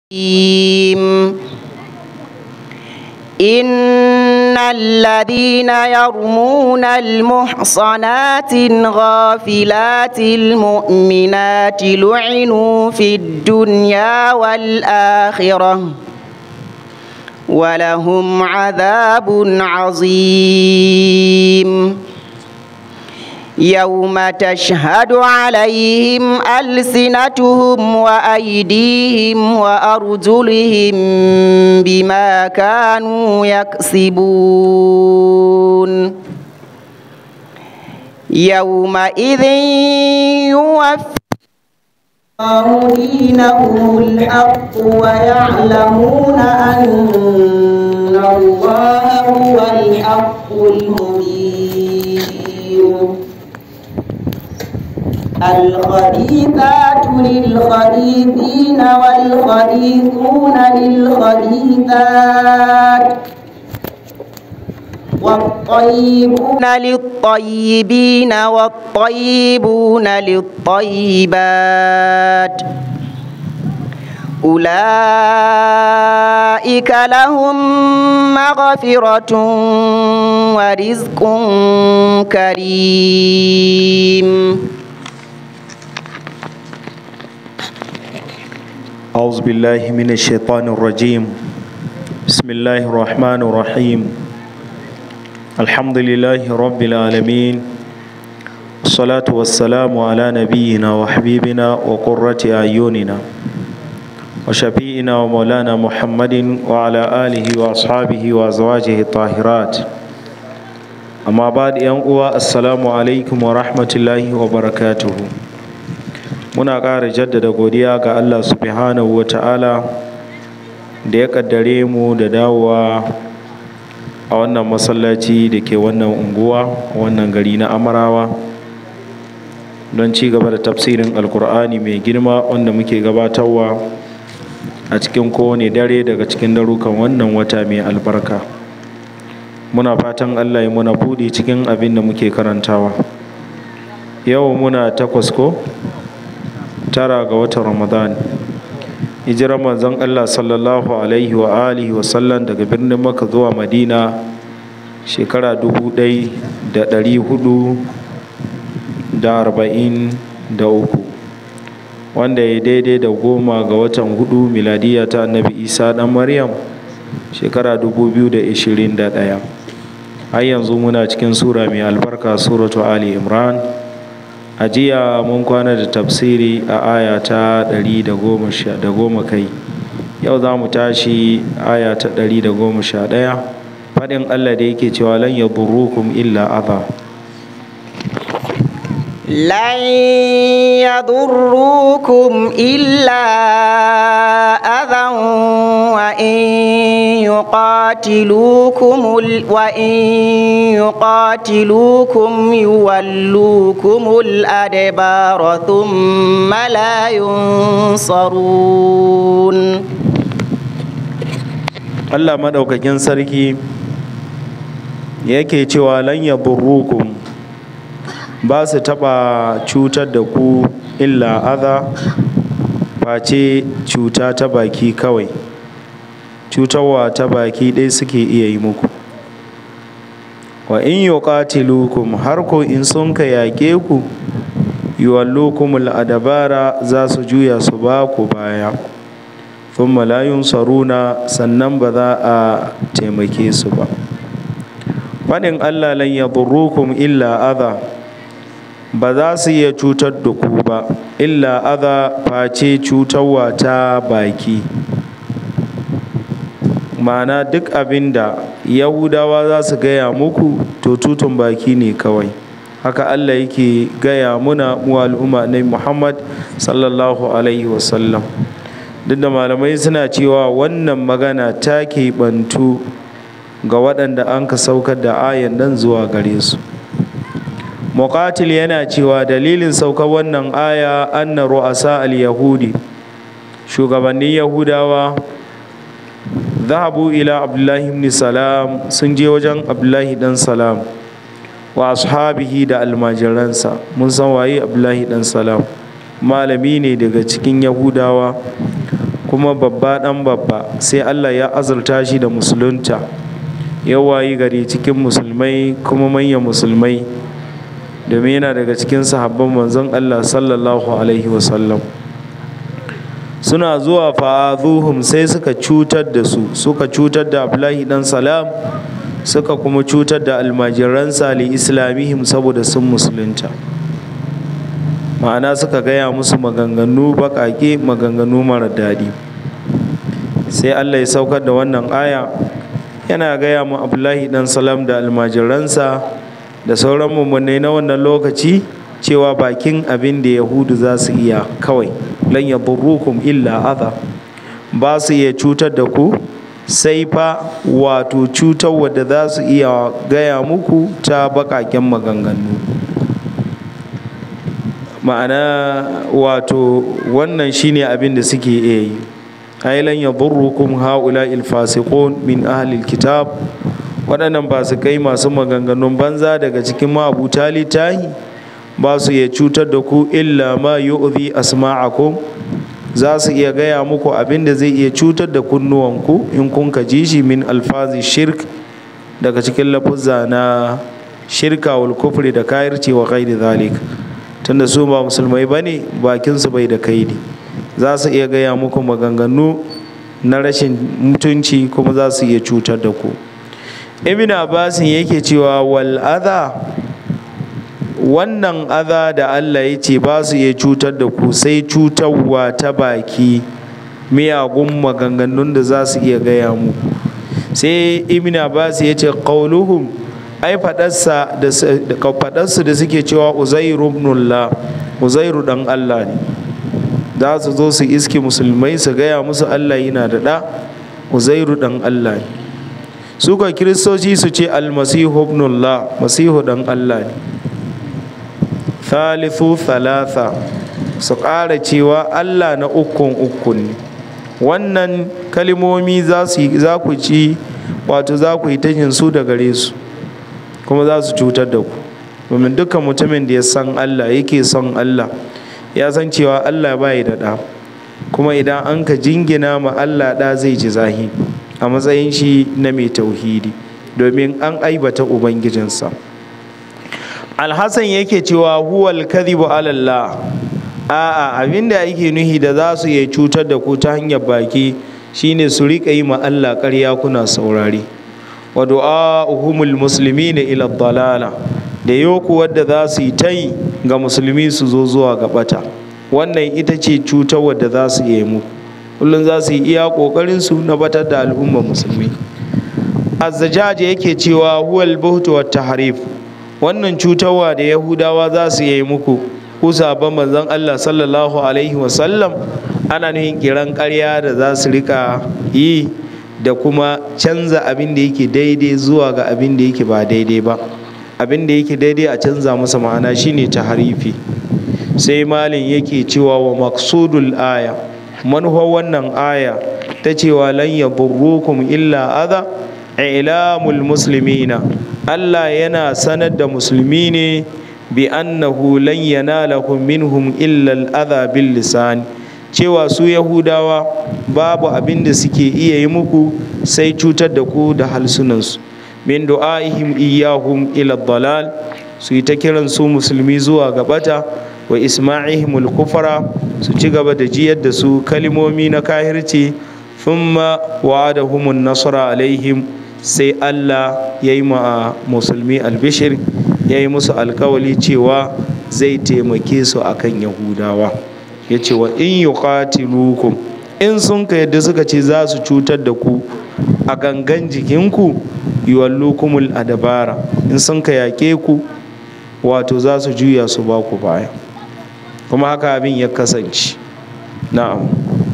إن الذين يرمون المحصنات الغافلات المؤمنات لعنوا في الدنيا والآخرة ولهم عذاب عظيم يوم تشهد عليهم ألسنتهم وأيديهم وأرجلهم بما كانوا يكسبون يومئذ يوفى الله دينهم الحق ويعلمون أن الله هو الحق المبين الخبيثات للخبيثين والخبيثون للخبيثات والطيبون للطيبين والطيبون للطيبات أولئك لهم مغفرة ورزق كريم أعوذ بالله من الشيطان الرجيم بسم الله الرحمن الرحيم الحمد لله رب العالمين الصلاة والسلام على نبينا وحبيبنا وقرة أعيننا وشفيئنا ومولانا محمد وعلى آله وأصحابه وأزواجه الطاهرات أما بعد ينقوى السلام عليكم ورحمة الله وبركاته muna ƙara jaddada godiya ga Allah subhanahu wa ta'ala da ya ƙaddare mu da dawowa a wannan masallaci da ke wannan unguwa wannan gari na amarawa don ci gaba da tafsirin alkur'ani mai girma wanda muke gabatarwa a cikin kowane dare daga cikin darukan wannan wata mai albarka muna fatan Allah ya muna buɗe cikin abin da muke karantawa yau muna takwas ko tara ga watan ramadan hijirar manzon allah sallallahu alaihi wa alihi wa sallam daga birnin maka zuwa madina shekara dubu ɗai da ɗari hudu da arba'in da uku wanda ya daidai da goma ga watan hudu miladiya ta annabi isa ɗan maryam shekara dubu biyu da ishirin da ɗaya har yanzu muna cikin sura mai albarka suratu ali imran a jiya mun kwana da tafsiri a aya ta ɗari da goma kai yau za mu tashi aya ta ɗari da goma sha ɗaya faɗin allah da yake cewa lan ya burrukum illa adha لن يضروكم إلا أذى وإن يقاتلوكم وإن يقاتلوكم يولوكم الأدبار ثم لا ينصرون Allah maɗaukakin sarki yake cewa lan ya burrukum ba su taɓa cutar da ku illa adha face cuta ta baki kawai cutarwa ta baki ɗaya suke iya yi muku wa in yuqatilukum har ko in sun ka yaƙe ku yuwallukumul adabara za su juya su ba ku baya thumma la yunsaruna sannan ba za a taimake su ba faɗin Allah lan yadurrukum illa adha ba za su iya cutar da ku ba illa adha face cutarwa ta baki ma'ana duk abin da yahudawa za su gaya muku to tutun baki ne kawai haka allah yake gaya muna mu al'umma na muhammad sallallahu alaihi wasallam duk da malamai suna cewa wannan magana ta keɓantu ga waɗanda an ka saukar da ayan nan zuwa gare su muqatil yana cewa dalilin saukar wannan aya anna ru'asa al-yahudi shugabannin yahudawa zahabu ila abdullahi ibn salam sun je wajen abdullahi dan salam wa ashabihi da almajiransa mun san waye abdullahi dan salam malami ne daga cikin yahudawa kuma babba ɗan babba sai allah ya azurta shi da musulunta ya wayi gari cikin musulmai kuma manyan musulmai domin yana daga cikin sahabban manzon allah sallallahu alaihi wasallam suna zuwa fa'azuhum sai suka cutar da su suka cutar da abdullahi dan salam suka kuma cutar da almajiransa li islamihim saboda sun musulunta ma'ana suka gaya musu maganganu baƙaƙe maganganu mara daɗi sai allah ya saukar da wannan aya yana gaya mu abdullahi dan salam da almajiransa da sauran mummunai na wannan lokaci cewa bakin abin da yahudu za su iya kawai lan yadurrukum illa adha ba su iya cutar da ku sai fa wato cutar wadda za su iya gaya muku ta baƙaƙen maganganu ma'ana wato wannan shine abin da suke iya yi ailan yadurrukum haula'il fasiqun min ahlil kitab waɗannan fasikai masu maganganun banza daga cikin ma'abuta littahi ba su iya cutar da ku illa ma yu'zi asma'akum za su iya gaya muku abin da zai iya cutar da kunnuwanku in kun ka ji shi min alfazi shirk daga cikin lafuzza na shirka wal kufri da kayirci wa ghairi zalik tunda su ba musulmai bane bakin su bai da kaidi za su iya gaya muku maganganu na rashin mutunci kuma za su iya cutar da ku ibn abbasin yake cewa wal adha wannan adha da Allah ya ce ba su iya cutar da ku sai cutarwa ta baki miyagun maganganun da za su iya gaya muku sai ibn abbas ya ce qauluhum ai fadarsa da fadarsu da suke cewa uzairu ibnullah uzairu dan Allah ne za su zo su iske musulmai su gaya musu Allah yana da da uzairu dan Allah ne suka kiristoci su ce almasihu ibnullah masihu dan Allah ne thalithu thalatha su ƙara cewa Allah na ukun ukun ne wannan kalimomi za ku ci wato za ku yi tashin su da gare su kuma za su cutar da ku domin dukkan mutumin da ya san Allah yake son Allah ya san cewa Allah bai da ɗa kuma idan an ka jingina ma Allah ɗa zai ji zahi a matsayin shi na mai tauhidi domin an aibata ubangijinsa alhassan yake cewa huwal kadhibu alallah a'a abinda yake nuhi da za su iya cutar da ku ta hanyar baki shine su riƙa yi ma Allah ƙarya kuna saurari wa du'a'uhumul muslimina ila dalala da yoku wadda za su yi ta yi ga musulmi su zo zuwa ga bata wannan ita ce cutar wadda za su yi muku kullum za su yi iya ƙoƙarin su na batar da al'ummar musulmi azzajaji yake cewa huwal buhtu wat tahrif wannan cutarwa da yahudawa za su yi muku ku sabon manzon Allah sallallahu alaihi wasallam ana nuhin kiran ƙarya da za su rika yi da kuma canza abin da yake daidai zuwa ga abin da yake ba daidai ba abin da yake daidai a canza masa ma'ana shine taharifi sai malin yake cewa wa maksudul aya manufa wannan aya ta cewa lan yadurrukum illa adha ilamul muslimina Allah yana sanar da musulmi ne bi annahu lan yanalakum minhum illa al-adha bil lisan cewa su yahudawa babu abin da suke iya yi muku sai cutar da ku da halsunansu min du'aihim iyahum ila dalal su yi ta kiran su musulmi zuwa gabata wa isma'ihim al-kufara su ci gaba da jiyar da su kalimomi na kahirci thumma wa'adahum an-nasra alaihim sai Allah ya yi ma musulmi albishir ya yi musu alkawali cewa zai taimake su akan yahudawa ya ce wa in yuqatilukum in sun ka yadda suka ce za su cutar da ku a gangan jikinku yuwallukumul adabara in sun ka yaƙe ku wato za su juya su ba ku baya kuma haka abin ya kasance na'am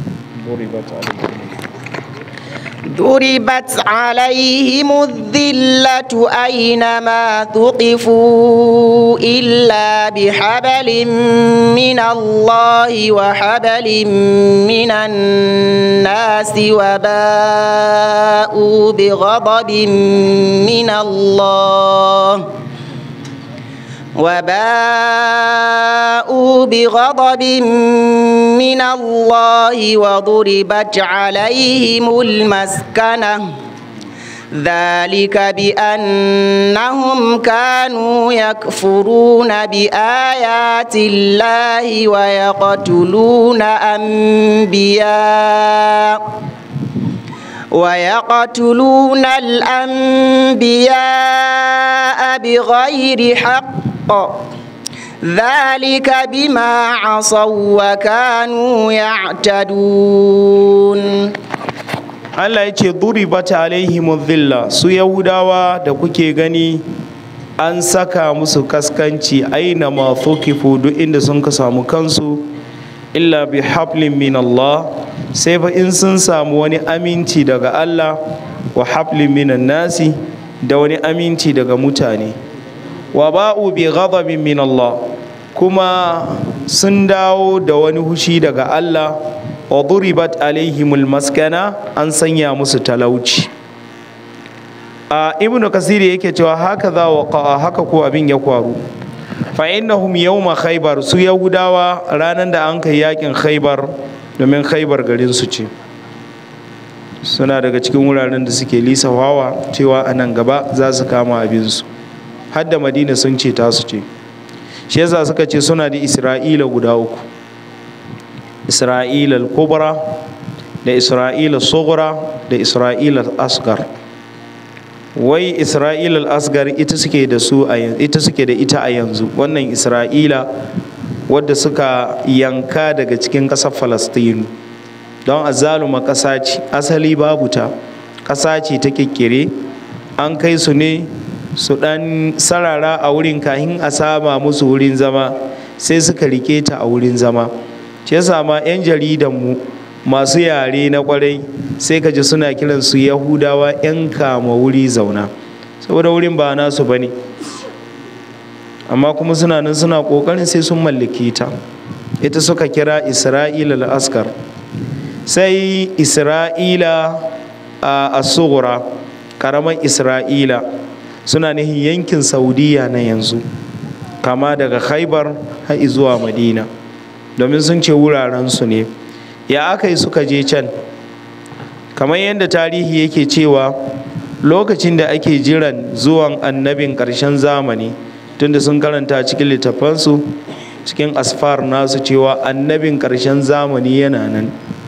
ضربت عليهم الذلة أينما ثقفوا إلا بحبل من الله وحبل من الناس وباءوا بغضب من الله وباءوا بغضب من الله وضربت عليهم المسكنة ذلك بأنهم كانوا يكفرون بآيات الله ويقتلون أنبياء ويقتلون الأنبياء بغير حق ذلك بما عصوا وكانوا يعتدون Allah ya ce duribat alaihim dhilla su yahudawa da kuke gani an saka musu kaskanci aina ma fukifu duk inda sun ka samu kansu illa bi hablin min Allah sai fa in sun samu wani aminci daga Allah wa hablin minan nasi da wani aminci daga mutane wa ba'u bi ghadabin min Allah kuma sun dawo da wani hushi daga Allah wa duribat alaihimul maskana an sanya musu talauci a ibnu kasiri yake cewa haka za wa haka ko abin ya kwaru fa innahum yawma khaybar su yahudawa ranan da an kai yakin khaybar domin khaybar garin su ce suna daga cikin wuraren da suke lisafawa cewa a nan gaba za su kama abinsu har da madina sun ce tasu ce shi yasa suka ce suna da isra'ila guda uku isra'ila kubra da isra'ila sughra da isra'ila asgar wai isra'ila asgar ita suke da su a ita suke da ita a yanzu wannan isra'ila wadda suka yanka daga cikin ƙasar falastinu don azaluma ƙasa ce asali babu ta ƙasa ce ta kikkire an kai su ne su ɗan sarara a wurin kahin a sama musu wurin zama sai suka rike ta a wurin zama ce sama 'yan jaridanmu masu yare na kwarai sai ka ji suna kiran su yahudawa 'yan kama wuri zauna saboda wurin ba nasu ba ne amma kuma suna nan suna ƙoƙarin sai sun mallake ta ita suka kira isra'ila al'askar sai isra'ila a asugura ƙaramin isra'ila suna nihin yankin saudiya na yanzu kama daga khaibar har zuwa madina domin sun ce wurarensu ne ya aka yi suka je can kamar yadda tarihi yake cewa lokacin da ake jiran zuwan annabin ƙarshen zamani tunda sun karanta cikin littafansu cikin asfar nasu cewa annabin ƙarshen zamani yana nan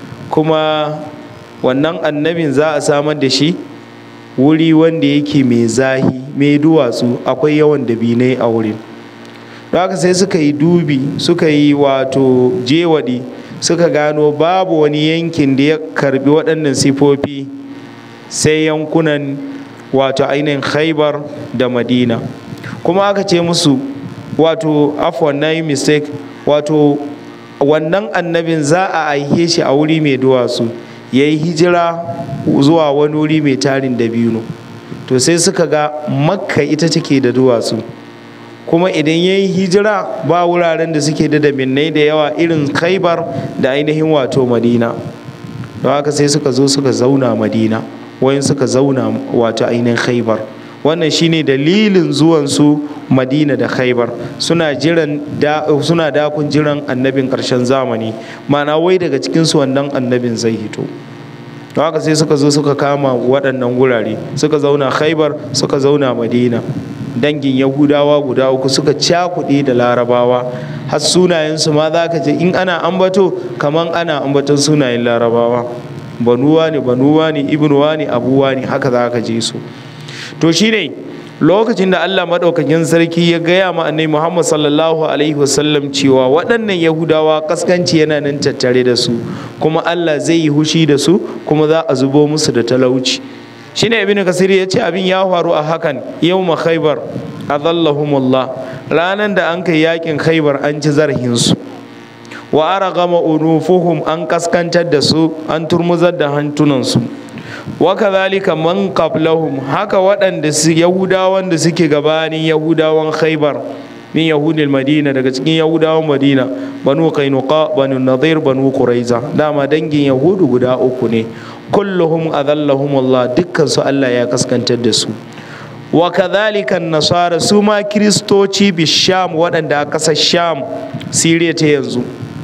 kuma wannan annabin za a samar da shi wuri wanda yake mai zahi mai duwatsu akwai yawan dabinai a wurin don haka sai suka yi dubi suka yi wato jewaɗi suka gano babu wani yankin da ya karbi waɗannan sifofi sai yankunan wato ainihin khaibar da madina kuma aka ce musu wato afwan na yi mistake wato wannan annabin za a aihe shi a wuri mai duwatsu ya yi hijira zuwa wani wuri mai tarin dabino to sai suka ga makka ita take da duwatsu kuma idan ya yi hijira ba wuraren da suke da daminai da yawa irin khaibar da ainihin wato madina don haka sai suka zo suka zauna madina wayan suka zauna wato ainihin khaibar wannan shine dalilin zuwansu madina da khaibar suna jiran da suna dakun jiran annabin karshen zamani ma'ana wai daga cikinsu wannan annabin zai hito don haka sai suka zo suka kama waɗannan wurare suka zauna khaibar suka zauna madina dangin yahudawa guda uku suka cakuɗe da larabawa har sunayensu ma za ka ce in ana ambato kaman ana ambaton sunayen larabawa banuwa ne banuwa ne ibnuwa ne abuwa ne haka za ka je su to shine lokacin da Allah maɗaukakin sarki ya gaya ma annabi Muhammad sallallahu alaihi wasallam cewa waɗannan Yahudawa kaskanci yana nan tattare da su kuma Allah zai yi hushi da su kuma za a zubo musu da talauci shine ibnu kasir ya ce abin ya faru a hakan yawma khaybar adallahumullah ranan da an kai yakin khaybar an ci zarhin su wa aragama unufuhum an kaskantar da su an turmuzar da hantunansu wa kadhalika man qablahum haka waɗanda su yahudawan da suke gabanin yahudawan khaybar min yahudil madina daga cikin yahudawan madina banu qainuqa banu nadir banu quraiza dama dangin yahudu guda uku ne kulluhum adallahum Allah dukkan su Allah ya kaskantar da su wa kadhalika nasara su ma kiristoci bisham waɗanda a ƙasar sham siriya ta yanzu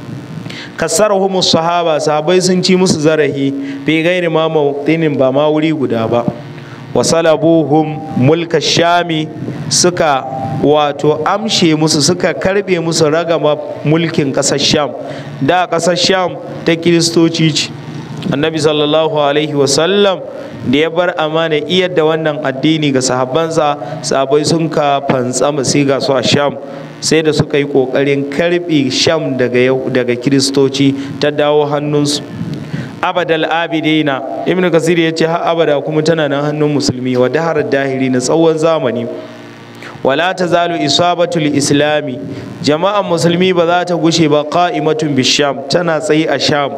kasarhum sahaba sahabai sun ci musu zarahi fi gairi ma mawtinin ba ma wuri guda ba wa salabuhum mulka shami suka wato amshe musu suka karbe musu ragama mulkin ƙasar sham da ƙasar sham ta kiristoci ce annabi sallallahu alaihi wasallam da ya bar amana iyar da wannan addini ga sahabbansa sahabai sun ka fantsama sai ga su a sham sai da suka yi kokarin karbe sham daga daga kiristoci ta dawo hannunsu abadal abidina ibnu kasir ya ce har abada kuma tana nan hannun musulmi wa dahar dahiri na tsawon zamani wala ta zalu isabatul islami jama'an musulmi ba za ta gushe ba qa'imatun bisham tana tsayi a sham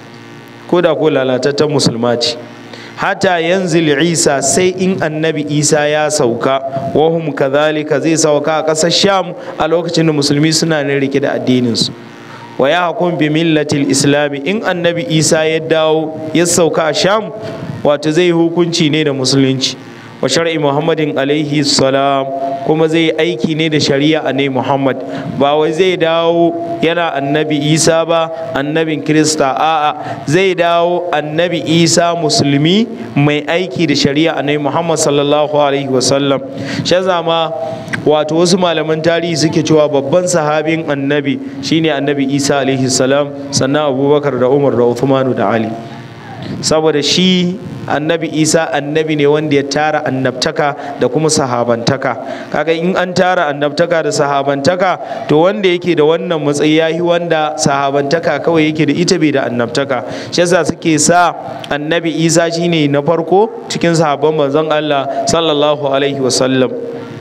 ko da ko lalatattan musulma ce hata yanzil isa sai in annabi isa ya sauka wahum kadhalika zai sauka a ƙasar sham a lokacin da musulmi suna nan rike da addininsu wa ya hakun bi millatil islami in annabi isa ya dawo ya sauka a sham wato zai hukunci ne da musulunci wa shar'i muhammadin alaihi salam kuma zai yi aiki ne da shari'a ne muhammad ba wai zai dawo yana annabi isa ba annabin kirista a'a zai dawo annabi isa musulmi mai aiki da shari'a ne muhammad sallallahu alaihi wasallam shi zama wato wasu malaman tarihi suke cewa babban sahabin annabi shine annabi isa alaihi salam sannan abubakar da umar da uthmanu da ali saboda shi annabi isa annabi ne wanda ya tara annabtaka da kuma sahabantaka kaga in an tara annabtaka da sahabantaka to wanda yake da wannan matsayi yayi wanda sahabantaka kawai yake da ita bai da annabtaka shi yasa suke sa annabi isa shine na farko cikin sahabban manzon Allah sallallahu alaihi wasallam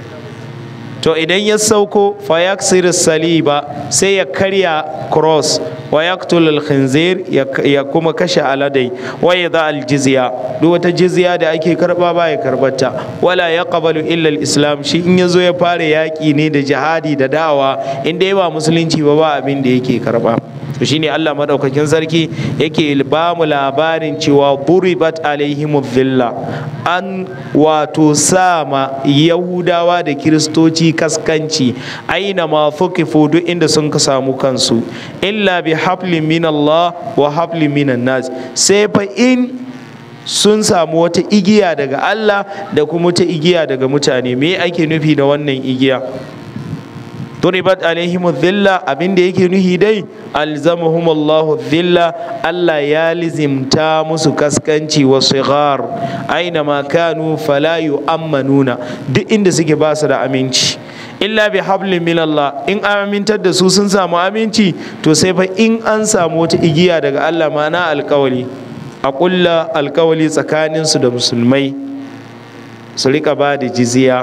to idan ya sauko fayaksir saliba sai ya karya cross wa yaktul al-khinzir ya kuma kashe aladai wa yadha al-jizya duk wata jizya da ake karba ba ya karbata wala yaqbalu illa al-islam shi in yazo ya fara yaki ne da jihadi da dawa inda ya ba musulunci ba ba abin da yake karba to shine Allah madaukakin sarki yake ba mu labarin cewa buribat alaihimu dhilla an wato sama yahudawa da kiristoci kaskanci aina ma fukifu duk inda sun ka samu kansu illa bi hablin min Allah wa hablin minan nas sai fa in sun samu wata igiya daga Allah da kuma wata igiya daga mutane me ake nufi da wannan igiya duribat alaihim dhilla abinda yake nuhi dai alzamahum Allah dhilla Allah ya lizimta musu kaskanci wa sigar aina ma kanu fala yu'ammanuna duk inda suke ba su da aminci illa bi hablin min Allah in an amintar da su sun samu aminci to sai fa in an samu wata igiya daga Allah mana alkawali a kulla alkawali tsakaninsu da musulmai su rika ba da jizya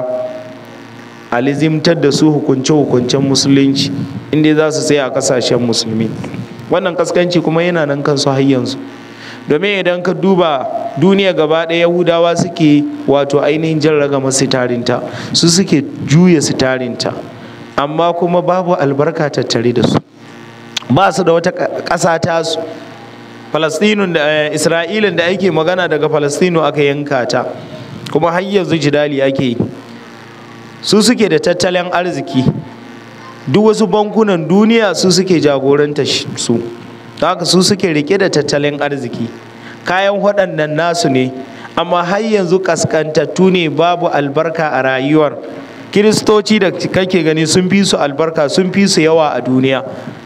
a lizimtar da su hukunce-hukuncen musulunci inda za su tsaya a kasashen musulmi wannan kaskanci kuma yana nan kansu har yanzu domin idan ka duba duniya gaba ɗaya yahudawa suke wato ainihin jan ragama sitarinta su suke juya sitarinta amma kuma babu albarka tattare da su ba su da wata ƙasa tasu falastinun da isra'ilin da ake magana daga falastinu aka yanka ta kuma har yanzu jidali ake yi su suke da tattalin arziki duk wasu bankunan duniya su suke jagoranta su haka su suke rike da tattalin arziki kayan waɗannan nasu ne amma har yanzu kaskantattu ne babu albarka a rayuwar kiristoci da kake gani sun fi su albarka sun fi su yawa a duniya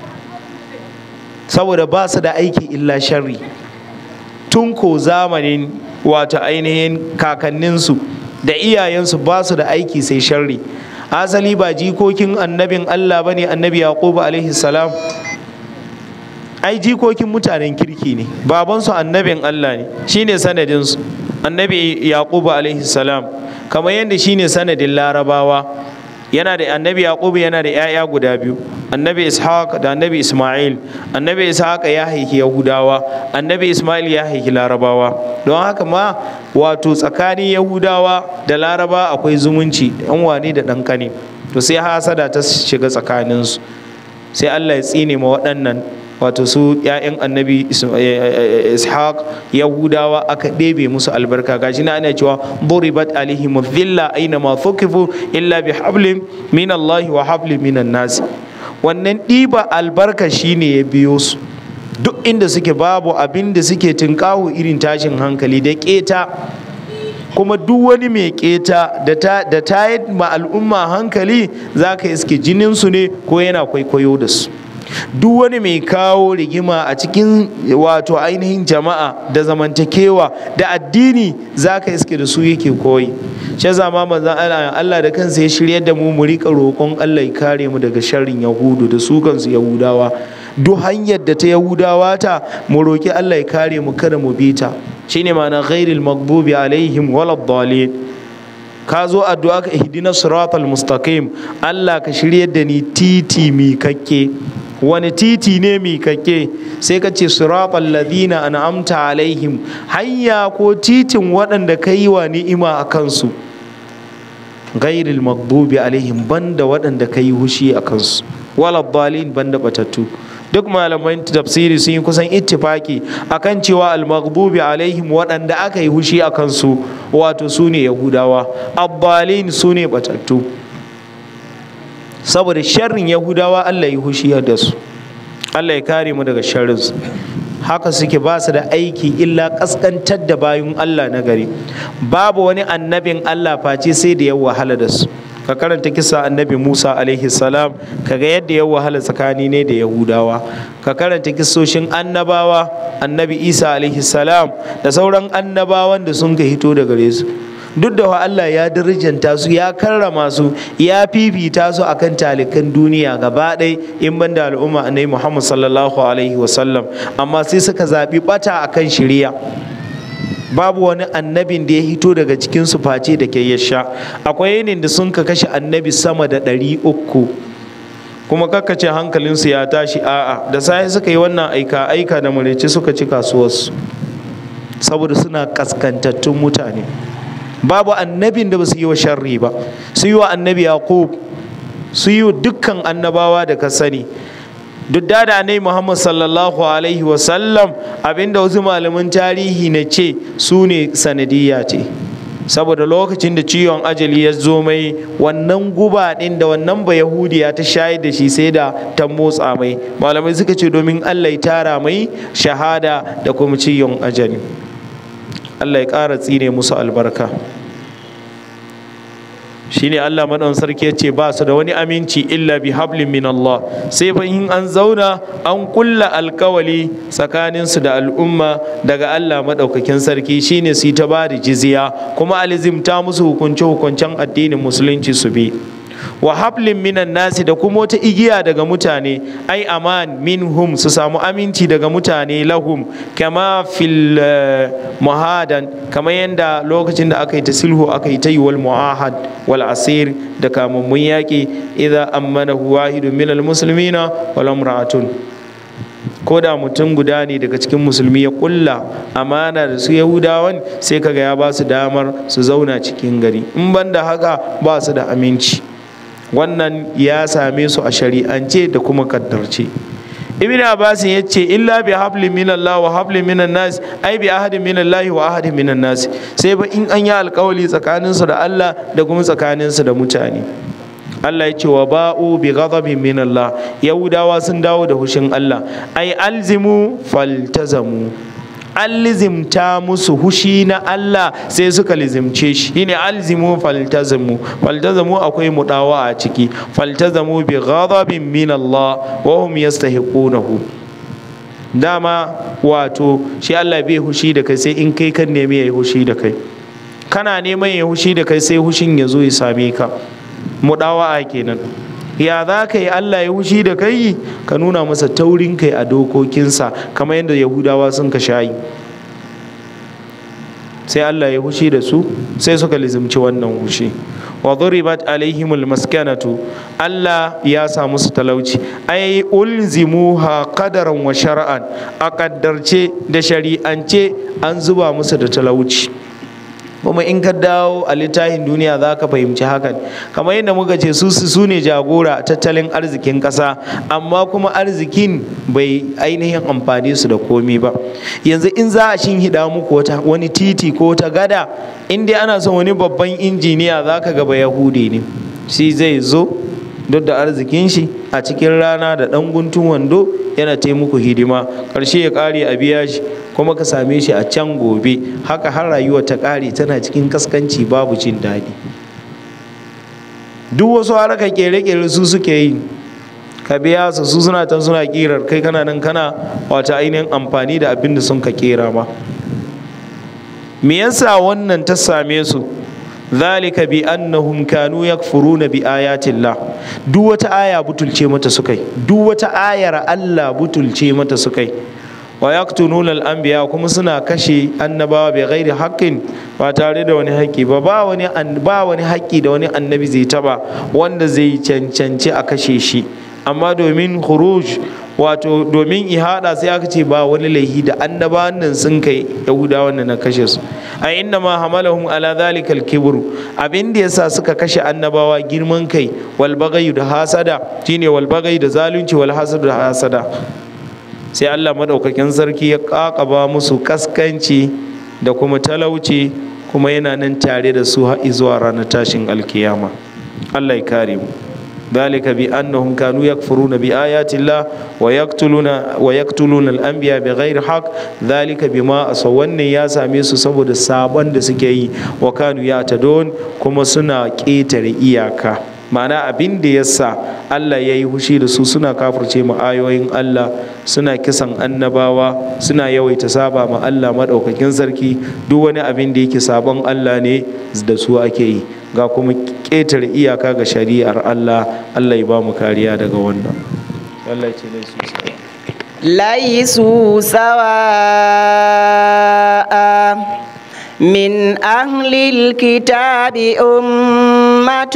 saboda ba su da aiki illa sharri tun ko zamanin wato ainihin kakanninsu da iyayensu ba su da aiki sai sharri asali ba jikokin annabin Allah bane annabi Yaqub alaihi salam ai jikokin mutanen kirki ne babansu annabin Allah ne shine sanadin su annabi Yaqub alaihi salam kamar yadda shine sanadin larabawa yana da annabi Yaqub yana da 'ya'ya guda biyu annabi ishaq da annabi isma'il annabi ishaq ya haifi yahudawa annabi isma'il ya haifi larabawa don haka ma wato tsakanin yahudawa da laraba akwai zumunci yan wane da ɗan kane to sai hasada ta shiga tsakaninsu sai allah ya tsine ma waɗannan wato su 'ya'yan annabi ishaq yahudawa aka ɗebe musu albarka gashi na ana cewa duribat alaihim dhilla aina ma thukifu illa bi hablin min Allah wa hablin min nas wannan ɗiba albarka shine ya biyo su duk inda suke babu abin da suke tunkahu irin tashin hankali da keta kuma duk wani mai keta da ta yi ma al'umma hankali za ka iske jininsu ne ko yana kwaikwayo da su duk wani mai kawo rigima a cikin wato ainihin jama'a da zamantakewa da addini za ka iske da su yake koyi shi zama manzan Allah da kansa ya shirya da mu mu rika roƙon Allah ya kare mu daga sharrin yahudu da su kansu yahudawa duk hanyar da ta yahudawa ta mu roƙi Allah ya kare mu kada mu bi ta shine ma'ana ghairil maghdubi alaihim waladdallin ka zo addu'a ka ihdina siratal mustaqim Allah ka shiryar da ni titi mi kakke wani titi ne mi kakke sai ka ce siratal ladina an'amta alaihim hanya ko titin waɗanda ka yi wa ni'ima a kansu ghairil maghdubi alaihim banda waɗanda ka yi hushi a kansu waladdallin banda batattu duk malaman tafsiri sun yi kusan ittifaki akan cewa al-maghdubi alaihim waɗanda aka yi hushi a kansu wato su ne yahudawa abbalin su ne batattu saboda sharrin yahudawa allah ya hushi da su allah ya kare mu daga sharrinsu haka suke ba su da aiki illa kaskantar da bayun allah na gari babu wani annabin allah face sai da ya wahala da su ka karanta kisa annabi musa alaihi salam kaga yadda ya wahala tsakani ne da yahudawa ka karanta kisoshin annabawa annabi isa alaihi salam da sauran annabawan da sun ka hito da gare su duk da Allah ya darajanta su ya karrama su ya fifita su akan talikan duniya gaba ɗaya in ban da al'umma annabi muhammad sallallahu alaihi wasallam amma sai suka zaɓi ɓata akan shirya babu wani annabin da ya hito daga cikin su face da ke yasha akwai yinin da sun ka kashe annabi sama da ɗari uku kuma kakkace hankalinsu ya tashi a'a da sai suka yi wannan aika aika da mureci suka ci kasuwarsu saboda suna kaskantattun mutane babu annabin da ba su yi wa sharri ba su yi wa annabi yaqub su yi wa dukkan annabawa da ka sani duk da da ne muhammad sallallahu alaihi wasallam abinda wasu malaman tarihi na ce su ne sanadiyya ce saboda lokacin da ciwon ajali ya zo mai wannan guba ɗin da wannan ba yahudiya ta shayar da shi sai da ta motsa mai malamai suka ce domin allah ya tara mai shahada da kuma ciwon ajali allah ya ƙara tsine musu albarka shine Allah madan sarki ya ce ba su da wani aminci illa bi hablin min Allah sai fa in an zauna an kulla alkawali tsakanin su da al'umma daga Allah madaukakin sarki shine su ta bada jizya kuma alizimta musu hukunce hukuncen addinin musulunci su bi wa hablin minan nasi da kuma wata igiya daga mutane ai aman minhum su samu aminci daga mutane lahum kama fil muhadan kamar yadda lokacin da aka yi ta sulhu aka yi ta yi wal muahad wal asir da kamammun yaƙi idan ammanahu wahidun minal muslimina wal imra'atun ko da mutum guda ne daga cikin musulmi ya kulla amana da su yahudawan sai kaga ya ba su damar su zauna cikin gari in banda haka ba su da aminci wannan ya same su a shari'ance da kuma kaddarce ibn abbas ya ce illa bi hablin min Allah wa hablin min nas ai bi ahadin min Allah wa ahadin min nas sai ba in an yi alkawali tsakanin su da Allah da kuma tsakanin su da mutane Allah ya ce wa ba'u bi ghadabin min Allah yahudawa sun dawo da hushin Allah ai alzimu faltazamu an lizimta musu hushi na Allah sai suka lizimce shi shine alzimu faltazamu faltazamu akwai mudawa a ciki faltazamu bi ghadabin min Allah wa hum yastahiqunahu dama wato shi Allah bai hushi da kai sai in kai kan nemi yayi hushi da kai kana neman yayi hushi da kai sai hushin ya zo ya same ka mudawa kenan ya za ka yi Allah ya hushi da kai ka nuna masa taurin kai a dokokinsa kamar yadda yahudawa sun ka shayi sai Allah ya hushi da su sai suka lizimci wannan hushi wa duribat alaihimul maskanatu Allah ya sa musu talauci ai ulzimuha qadaran wa shar'an a kaddarce da shari'ance an zuba musu da talauci kuma in ka dawo a littafin duniya za ka fahimci hakan kamar yadda muka ce su su ne jagora tattalin arzikin ƙasa amma kuma arzikin bai ainihin amfani su da komi ba yanzu in za a hida muku wata wani titi ko wata gada in dai ana son wani babban injiniya za ka gaba yahudi ne shi zai zo duk da arzikin shi a cikin rana da ɗan guntun wando yana taimako hidima ƙarshe ya ƙare a biya shi kuma ka same shi a can gobe haka har rayuwa ta ƙare tana cikin kaskanci babu jin daɗi duk wasu haraka ƙere-ƙere su suke yi ka biya su su suna can suna ƙirar kai kana nan kana wata ainihin amfani da abin da sun ka ƙera ma me yasa wannan ta same su zalika bi annahum kanu yakfuruna bi ayatillah duk wata aya butulce mata sukai duk wata ayar Allah butulce mata sukai wa yaqtununa al-anbiya kuma suna kashe annabawa bi ghairi haqqin ba tare da wani haƙƙi ba ba wani ba wani haƙƙi da wani annabi zai taba wanda zai cancanci a kashe shi amma domin khuruj wato domin ihada sai aka ce ba wani laihi da annabawan nan sun kai yahudawan nan na kashe su a inna ma hamalahum ala dhalika al-kibr abin da yasa suka kashe annabawa girman kai wal baghy da hasada shine wal baghy da zalunci wal hasad da hasada sai Allah madaukakin sarki ya kakaba musu kaskanci da kuma talauci kuma yana nan tare da su har zuwa ranar tashin alkiyama Allah ya kare mu ذلك بأنهم كانوا يكفرون بآيات الله ويقتلون ويقتلون الأنبياء بغير حق ذلك بما أصون يا ساميس سبب السابن دسكي وكانوا يعتدون كما سنا كيتر إياكا ma'ana abin da ya sa Allah ya yi hushi da su suna kafirce ma ayoyin Allah suna kisan annabawa suna yawaita saba ma Allah maɗaukakin sarki duk wani abin da yake sabon Allah ne da su ake yi ga kuma ƙetare iyaka ga shari'ar Allah Allah ya ba mu kariya daga wannan Allah ce ne su ليسوا سواء من أهل الكتاب أمة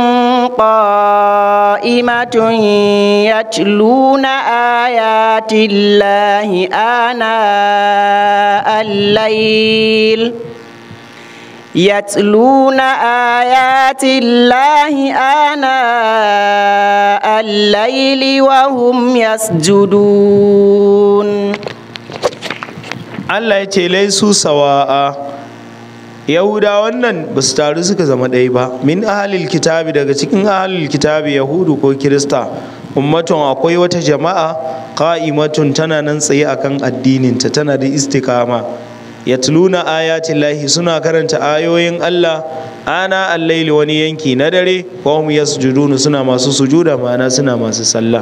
قائمة يتلون آيات الله آناء الليل يتلون آيات الله آناء الليل وهم يسجدون Allah ya ce laisu sawa'a yahuda wannan ba su taru suka zama ɗaya ba min ahalil kitabi daga cikin ahalil kitabi yahudu ko kirista ummatun akwai wata jama'a qa'imatun tana nan tsaye akan addininta tana da istikama yatluna ayatin lahi suna karanta ayoyin Allah ana allaili wani yanki na dare wa hum yasjuduna suna masu sujuda ma'ana suna masu sallah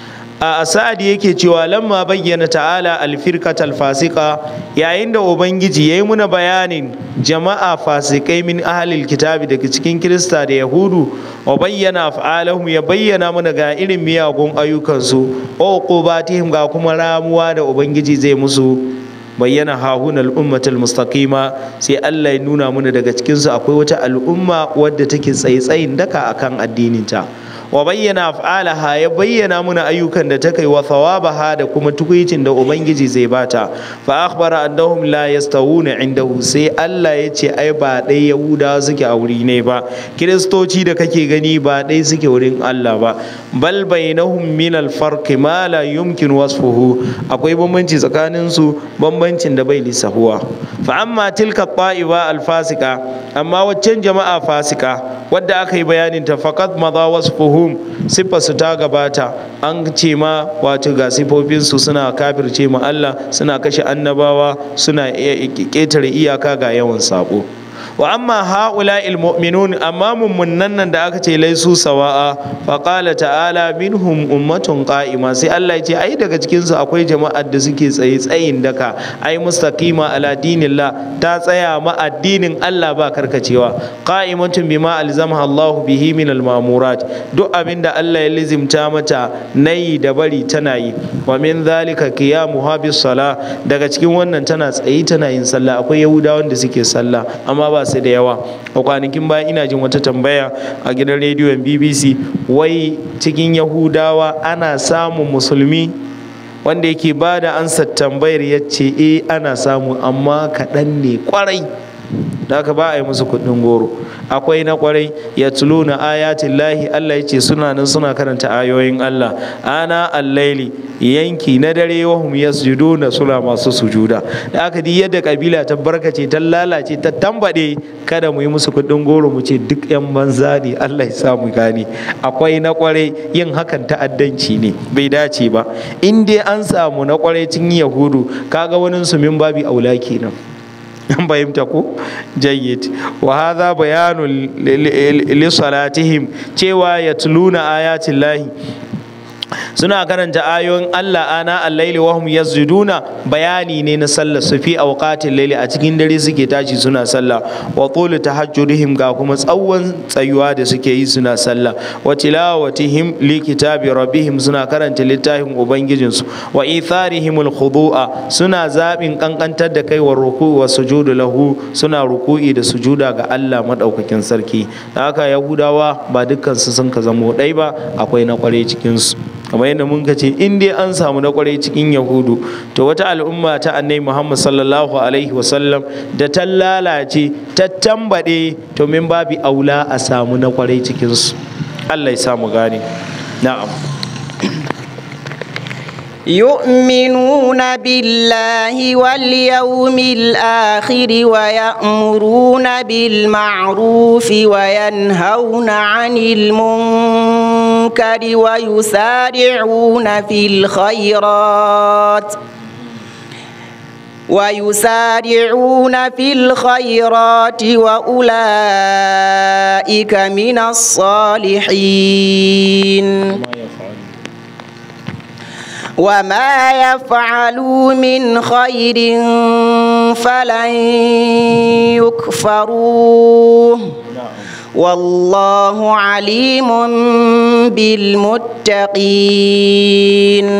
a sa'ad yake cewa lamma bayyana ta'ala alfirkat alfasika yayin da ubangiji yayi muna bayanin jama'a fasikai min ahlil kitabi daga cikin kirista da yahudu wa bayyana af'alahum ya bayyana mana ga irin miyagun ayyukansu wa uqubatihim ga kuma ramuwa da ubangiji zai musu bayyana hahunal ummatul mustaqima sai Allah ya nuna mana daga cikinsu akwai wata al'umma wadda take tsaye-tsayin daka akan addininta wa bayyana af'alaha ya bayyana muna ayyukan da ta kai wa thawabaha da kuma tukuicin da ubangiji zai bata fa akhbara annahum la yastawuna indahu sai Allah ya ce ai ba dai yahuda suke a wuri ne ba kiristoci da kake gani ba dai suke wurin Allah ba bal bainahum min al farq ma la yumkin wasfuhu akwai bambanci tsakanin su bambancin da bai lissahuwa fa amma tilka ta'iba al fasika amma waccan jama'a fasika wadda aka yi bayanin ta faqad madha wasfuhu hum siffarsu ta gabata an ce ma wato ga siffofinsu suna kafirce ma Allah suna kashe annabawa suna ƙetare iyaka ga yawan sabo wa amma haula mu'minun amma mummunan nan da aka ce laisu sawa'a fa qala ta'ala minhum ummatun qa'ima sai Allah ya ce ai daga cikin su akwai jama'ar da suke tsaye tsayin daka ai mustaqima ala dinillah ta tsaya ma addinin Allah ba karkacewa qa'imatun bima alzamaha Allah bihi min almamurat duk abinda Allah ya lizimta mata nayi da bari tana yi wa min zalika qiyamuha bis sala daga cikin wannan tana tsaye tana yin sallah akwai yahudawan da suke sallah amma ba su da yawa a kwanakin baya ina jin wata tambaya a gidan rediyon bbc wai cikin yahudawa ana samun musulmi wanda yake ba da ansa tambayar ya ce e ana samu amma kaɗan ne kwarai da aka ba a yi musu kuɗin goro akwai na kwarai ya tuluna ayatin lahi Allah ya ce suna nan suna karanta ayoyin Allah ana allaili yanki na dare wahum yasjuduna suna masu sujuda da aka di yadda kabila ta barkace ta lalace ta tambade kada mu yi musu kuɗin goro mu ce duk yan banza ne Allah ya sa mu gane akwai na kwarai yin hakan ta'addanci ne bai dace ba in dai an samu na kwarai cikin yahudu kaga wani su min babi aula kenan an fahimta ko jayyid wa hadha bayanu li salatihim cewa yatluna ayatin lahi suna karanta ayoyin Allah ana al-laili wa hum yasjuduna bayani ne na sallar su fi awqatil laili a cikin dare suke tashi suna sallah wa tul tahajjudihim ga kuma tsawon tsayuwa da suke yi suna sallah wa tilawatihim li kitabi rabbihim suna karanta littafin ubangijin su wa itharihim al-khudu'a suna zabin kankantar da kai wa ruku'u wa sujudu lahu suna ruku'i da sujuda ga Allah madaukakin sarki haka yahudawa ba dukkan su sun ka zamo dai ba akwai na kware cikin su kamar yadda mun ce in dai an samu na kwarai cikin yahudu to wata al'umma ta annai muhammad sallallahu alaihi wasallam da ta lalace ta tambaɗe to min babi aula a samu na kwarai cikinsu allah ya samu gane na'am يؤمنون بالله واليوم الآخر ويأمرون بالمعروف وينهون عن المنكر ويسارعون في الخيرات ويسارعون في الخيرات وأولئك من الصالحين وما يفعلوا من خير فلن يكفروه والله عليم بالمتقين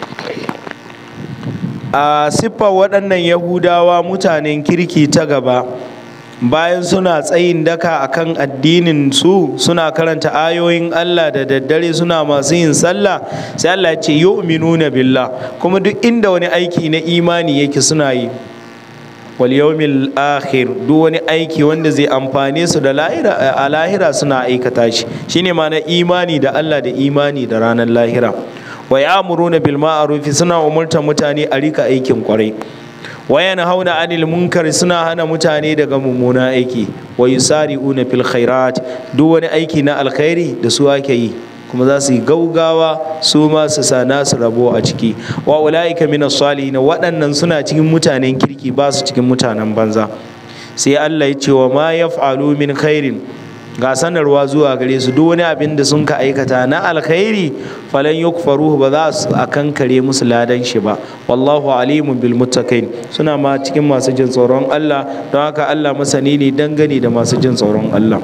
a siffar waɗannan yahudawa mutanen kirki ta gaba bayan suna tsayin daka akan addinin su suna karanta ayoyin Allah da daddare suna masu yin sallah sai Allah ya ce yu'minuna billah kuma duk inda wani aiki na imani yake suna yi wal yawmil akhir duk wani aiki wanda zai amfane su da lahira a lahira suna aikata shi shine ma na imani da Allah da imani da ranar lahira wa ya'muruna bil ma'ruf suna umurtar mutane a rika aikin kwarai wa yanhauna 'anil munkar suna hana mutane daga mummuna aiki wa yusari'una fil khairat duk wani aiki na alkhairi da su ake yi kuma za su yi gaugawa su ma su sa nasu rabo a ciki wa ulaika minas salihin waɗannan suna cikin mutanen kirki ba su cikin mutanen banza sai Allah ya ce wa ma yaf'alu min khairin ga sanarwa zuwa gare su duk wani abin da sun ka aikata na alkhairi falan yukfaruhu ba za su akankare musu ladan shi ba wallahu alimun bil muttaqin suna ma cikin masu jin tsoron Allah don haka Allah masani ne dangane da masu jin tsoron Allah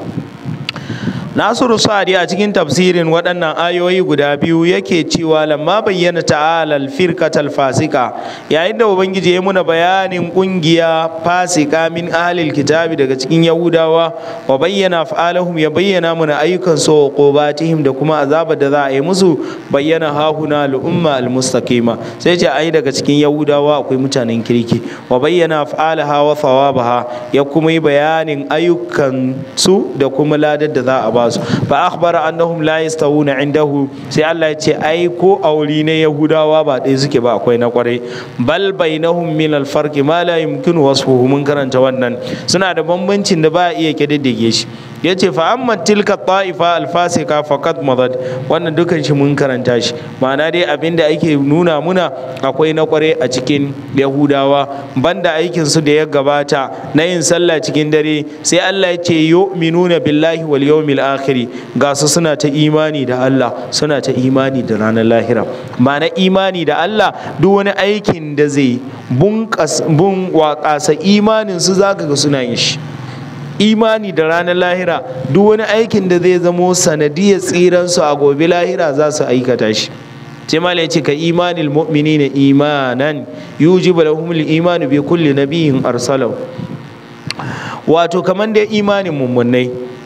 Nasiru Sa'adi a cikin tafsirin waɗannan ayoyi guda biyu yake cewa lamma bayyana ta'ala al-firqatal fasika yayin da ubangiji ya muna bayanin kungiya fasika min ahlil kitabi daga cikin yahudawa wa bayyana fa'alahum ya bayyana muna ayyukan su qubatihim da kuma azabar da za a yi musu bayyana hahuna al-umma al-mustaqima sai ce ai daga cikin yahudawa akwai mutanen kirki wa bayyana fa'alaha wa thawabaha ya kuma yi bayanin ayyukan su da kuma ladar da za a ba su fa akhbara annahum la yastawuna indahu sai Allah ya ce ai ko auri ne yahudawa ba ɗaya suke ba akwai na kwarai bal bainahum min al farqi ma la yumkinu wasfuhu mun karanta wannan suna da bambancin da ba a iya kididdige shi yace fa amma tilka ta'ifa al fasika faqad madad wannan dukan shi mun karanta shi ma'ana dai abinda ake nuna muna akwai na kwarai a cikin yahudawa banda aikin su da ya gabata na yin sallah cikin dare sai Allah ya ce yu'minuna billahi wal yawmil akhiri ga su suna ta imani da Allah suna ta imani da ranar lahira ma'ana imani da Allah duk wani aikin da zai bun waƙasa imanin su zaka ga suna yin shi imani da ranar lahira duk wani aikin da zai zamo sanadiyar tsiransu a gobe lahira za su aikata shi sai mala ya ce ka imanil mu'minina imanan yujibu lahum al-imanu bi kulli nabiyyin arsalahu wato kamar da imanin mummunai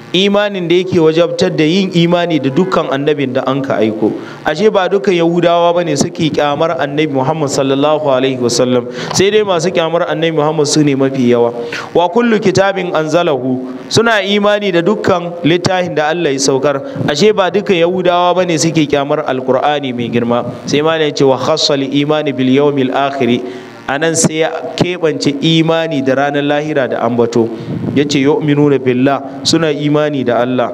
imanin da yake wajabtar da yin imani da dukkan annabin da an ka aiko ashe ba dukkan yahudawa bane suke kyamar annabi muhammad sallallahu alaihi wasallam sai dai masu kyamar annabi muhammad su ne mafi yawa wa kullu kitabin anzalahu suna imani da dukkan littafin da allah ya saukar ashe ba dukkan yahudawa bane suke kyamar alqur'ani mai girma sai ma ne ce wa khassal imani bil yawmil akhir a nan sai ya keɓance imani da ranar lahira da ambato ya ce yu'minuna billah suna imani da Allah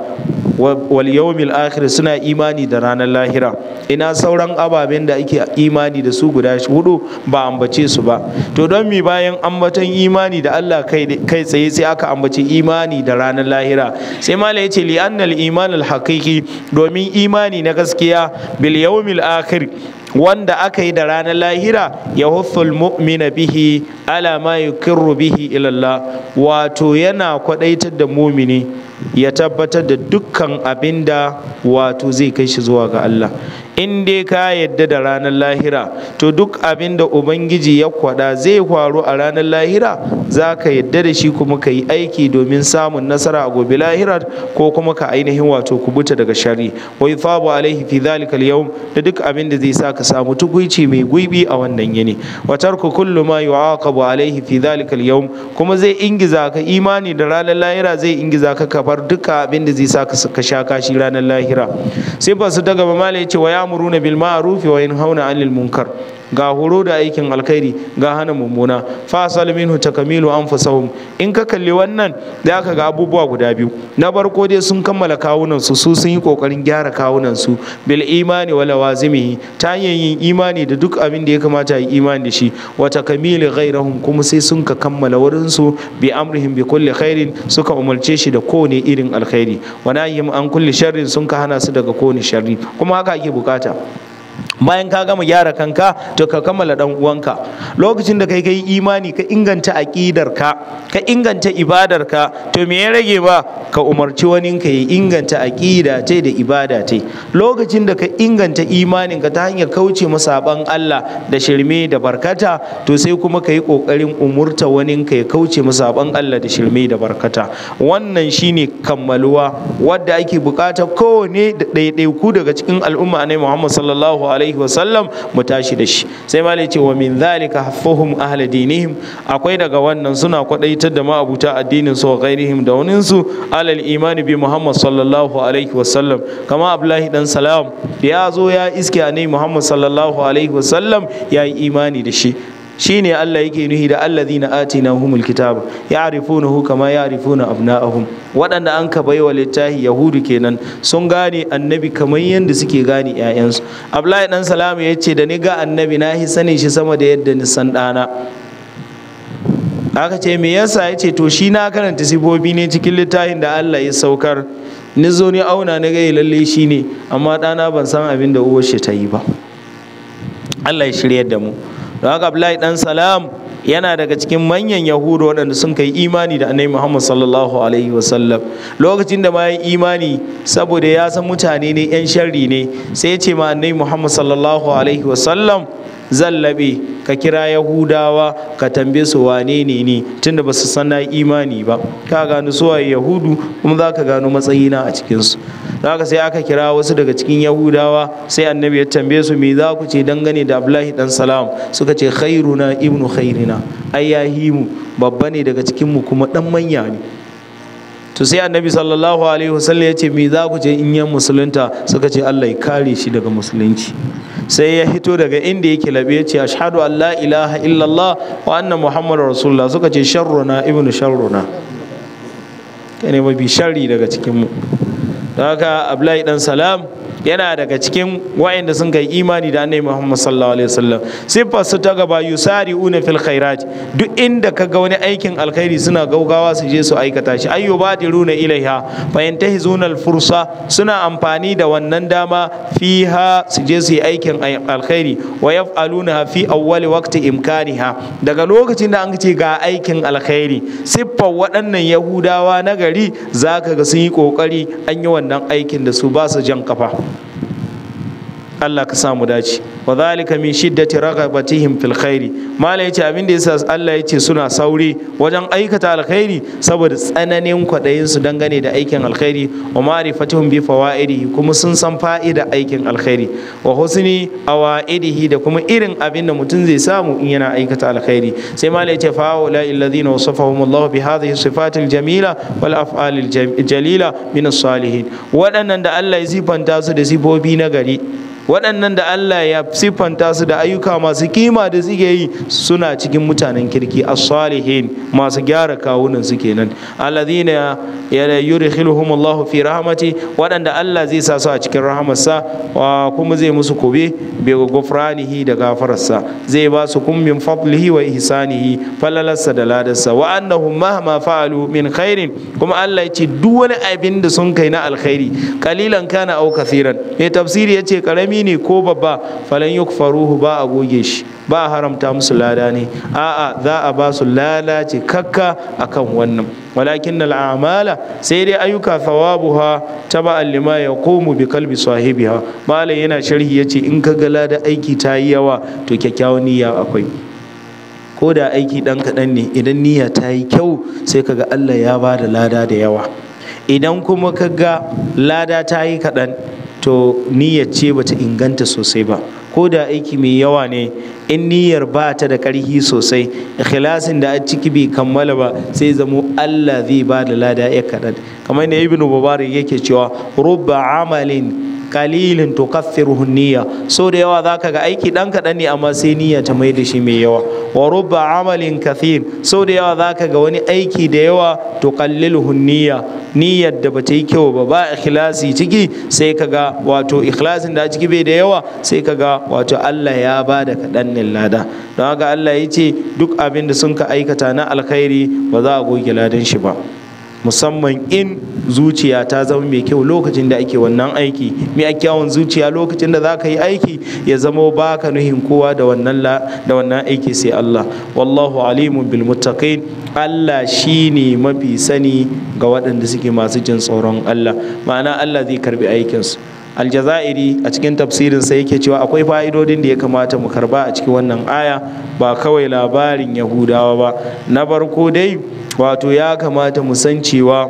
wal yawmil akhir suna imani da ranar lahira ina sauran ababen da ake imani da su guda hudu ba ambace su ba to don mi bayan ambaton imani da Allah kai tsaye sai aka ambaci imani da ranar lahira sai mala ya ce li annal iman al haqiqi domin imani na gaskiya bil yawmil akhir wanda aka yi da ranar lahira ya hufful mu'mina bihi ala ma yukirru bihi ilallah wato yana kwadaitar da mumini ya tabbatar da dukkan abin da wato zai kai shi zuwa ga Allah in dai ka yadda da ranar lahira to duk abin da ubangiji ya kwada zai faru a ranar lahira za ka yadda da shi kuma ka yi aiki domin samun nasara a gobe lahira ko kuma ka ainihin wato kubuta daga shari wa yuthabu alaihi fi dhalika al da duk abin da zai sa ka samu tukuici mai gwibi a wannan yini wa tarku kullu ma yu'aqabu alaihi fi dhalika al kuma zai ingiza ka imani da ranar lahira zai ingiza ka ka bar duka abin da zai sa ka sha kashi ranar lahira sai ba su daga ba mala yace wa ya'muruna bil ma'ruf wa yanhauna 'anil munkar ga horo da aikin alkhairi ga hana mummuna fa asal minhu takamilu anfusahum in ka kalli wannan da aka ga abubuwa guda biyu na farko dai sun kammala kawunan su su sun yi kokarin gyara kawunan su bil imani wa lawazimihi ta hanyar yin imani da duk abin da ya kamata yi imani da shi wa takamili ghairahum kuma sai sun ka kammala wurin su bi amrihim bi kulli khairin suka umarce shi da kowane irin alkhairi wa nahyim an kulli sharrin sun ka hana su daga kowane sharri kuma haka ake bukata bayan ka gama gyara kanka to ka kammala dan uwanka lokacin da kai kai imani ka inganta aqidar ka ka inganta ibadar ka to me ya rage ba ka umarci wani ka ya inganta aqida tai da ibada tai lokacin da ka inganta imanin ka ta hanyar kauce masaban Allah da shirme da barkata to sai kuma ka yi kokarin umurta wani ka ya kauce masaban Allah da shirme da barkata wannan shine kammaluwa wadda ake bukata kowane da ɗaiɗaiku daga cikin al'umma annabi Muhammad sallallahu alaihi alaihi wasallam mu tashi da shi sai malai ce wa min zalika haffuhum ahla dinihim akwai daga wannan suna kwadaitar da ma'abuta addinin su wa ghairihim da wani su alal imani bi muhammad sallallahu alaihi wasallam kama abdullahi dan salam ya zo ya iske annabi muhammad sallallahu alaihi wasallam ya yi imani da shi shine Allah yake nuhi da allazina atinahumul kitaba ya'rifunahu kama ya'rifuna abna'ahum waɗanda an ka baiwa littafi yahudu kenan sun gane annabi kamar yadda suke gane ƴaƴansu Abdullahi dan Salamu ya ce da ni ga annabi na hi sanin shi sama da yadda ni san ɗana aka ce me yasa ya ce to shi na karanta sibobi ne cikin littafin da Allah ya saukar ni zo ni auna na gai lalle shi ne amma ɗana ban san abin da uwar shi ta yi ba Allah ya shiryar da mu don haka Abdullahi dan Salam yana daga cikin manyan yahudu waɗanda sun kai imani da annabi Muhammad sallallahu alaihi wasallam lokacin da ma ya imani saboda ya san mutane ne yan sharri ne sai ya ce ma annabi Muhammad sallallahu alaihi wasallam zallabe ka kira yahudawa ka tambaye su wane ne ni tunda ba su san na imani ba ka gano suwaye yahudu kuma za ka gano matsayina a cikinsu haka sai aka kira wasu daga cikin yahudawa sai annabi ya tambaye su me za ku ce dangane da abdullahi dan salam suka ce khairuna ibnu khairina ai ya mu babba ne daga cikin mu kuma dan manya ne to sai annabi sallallahu alaihi wasallam ya ce me za ku ce in yan musulunta suka ce Allah ya kare shi daga musulunci sai ya hito daga inda yake labe ya ce ashhadu an la ilaha illallah wa anna muhammadar rasulullah suka ce sharruna ibnu sharruna kai ne mafi sharri daga cikin mu don haka abdullahi dan salam yana daga cikin wa'anda sun kai imani da annabi Muhammad sallallahu alaihi wasallam siffar su ta gaba yusari'una fil khairat duk inda kaga wani aikin alkhairi suna gaugawa su je su aikata shi ayyu badiruna ilaiha fa yantahizuna al fursa suna amfani da wannan dama fiha su je su yi aikin alkhairi wa yaf'aluna fi awwali waqti imkaniha daga lokacin da an ce ga aikin alkhairi siffar waɗannan yahudawa na gari zaka ga sun yi kokari an yi wannan aikin da su ba su jan kafa Allah ka samu dace wa zalika min shiddati raghabatihim fil khairi malai yace abin da yasa Allah yace suna sauri wajen aikata alkhairi saboda tsananin kwadayin su dangane da aikin alkhairi wa ma'rifatihum bi fawaidihi kuma sun san fa'ida aikin alkhairi wa husni awaidihi da kuma irin abin da mutum zai samu in yana aikata alkhairi sai malai yace fa la alladhina wasafahum Allah bi hadhihi sifatil jamila wal af'alil jalila min as-salihin waɗannan da Allah ya sifanta su da sifofi na gari waɗannan da Allah ya siffanta su da ayyuka masu kima da suke yi suna cikin mutanen kirki as-salihin masu gyara kawunan su kenan alladhina yudkhiluhum Allah fi rahmati waɗanda Allah zai sa su a cikin rahamarsa wa kuma zai musu kube bi ghufranihi da gafararsa zai ba su kun min fadlihi wa ihsanihi falalarsa da ladarsa wa annahum mahma fa'alu min khairin kuma Allah ya ce duk wani abin da sun kai na alkhairi kalilan kana au kathiran mai tafsiri ya ce karami ne ko babba falan yukfaruhu ba a goge shi ba a haramta musu lada ne a'a za a ba su lalace kakka akan wannan walakin al'amala sai dai ayyuka thawabuha taba'an lima yaqumu bi kalbi sahibiha malam yana sharhi yace in ka ga lada aiki ta yi yawa to kyakkyawan niyya akwai ko da aiki dan kaɗan ne idan niyya ta yi kyau sai kaga Allah ya ba da lada da yawa idan kuma ka ga lada ta yi kaɗan to niyyar ce bata inganta sosai ba ko da aiki mai yawa ne in niyyar ba ta da ƙarfi sosai ikhlasin da a ciki bai kammala ba sai zamo Allah zai ba da lada ya kaɗan kamar da ibnu mubarak yake cewa rubba amalin kalilin to kaffiruhu niyya so da yawa zaka ga aiki dan kaɗan ne amma sai niyya ta mai da shi mai yawa wa rubba amalin kathir so da yawa zaka ga wani aiki da yawa to qalliluhu niyya niyyar da bata yi kyau ba ba ikhlasi ciki sai kaga wato ikhlasin da a ciki bai da yawa sai kaga wato Allah ya ba da kaɗan lada don haka Allah ya ce duk abin da sun ka aikata na alkhairi ba za a goge ladan shi ba musamman in zuciya ta zama mai kyau lokacin da ake wannan aiki mai kyawun zuciya lokacin da za ka yi aiki ya zama ba ka nuhin kowa da wannan da wannan aiki sai Allah wallahu alimun bil muttaqin Allah shine mafi sani ga waɗanda suke masu jin tsoron Allah ma'ana Allah zai karbi aikinsu aljazairi a cikin tafsirinsa yake cewa akwai fa'idodin da ya kamata mu karba a cikin wannan aya ba kawai labarin yahudawa ba na farko dai wato ya kamata mu san cewa